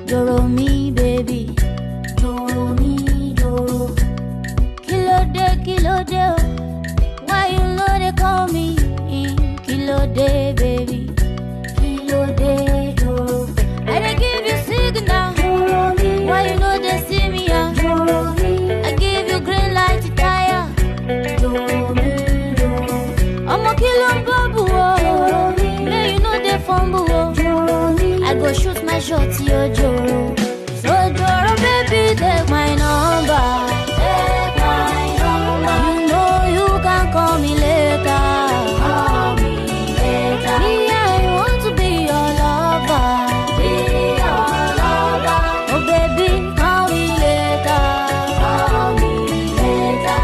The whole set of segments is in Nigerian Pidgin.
Joro mi, baby. Joro mi, joro. Kilo de, kilo de, oh. Why you know they call me? Kilo de, baby. Kilo de, joro. I dey give you signal. Joro mi. Why you know they see me? Ah? Joro mi. I give you green light to tire. Joro mi, joro. Ọmọ kí ló ń bọ́bù o? May you no dey fumble o. I go shoot my shot yo joro. So joro baby take my number. Take my number. You know you can call me later. Call me later. Me I want to be your lover. Be your lover. Oh baby call me later. Call me later.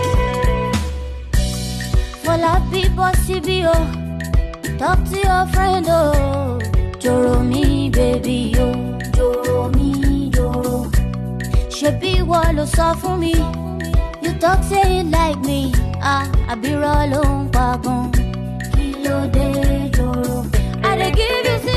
Fola people CB oh Talk to your friend oh Joro mi baby oh Joro mi joro Ṣebí ìwọ ló sọ fún mi You talk say you like me Ah, àbírọ̀ ló ń pa gan Kí ló dé joro I dey give you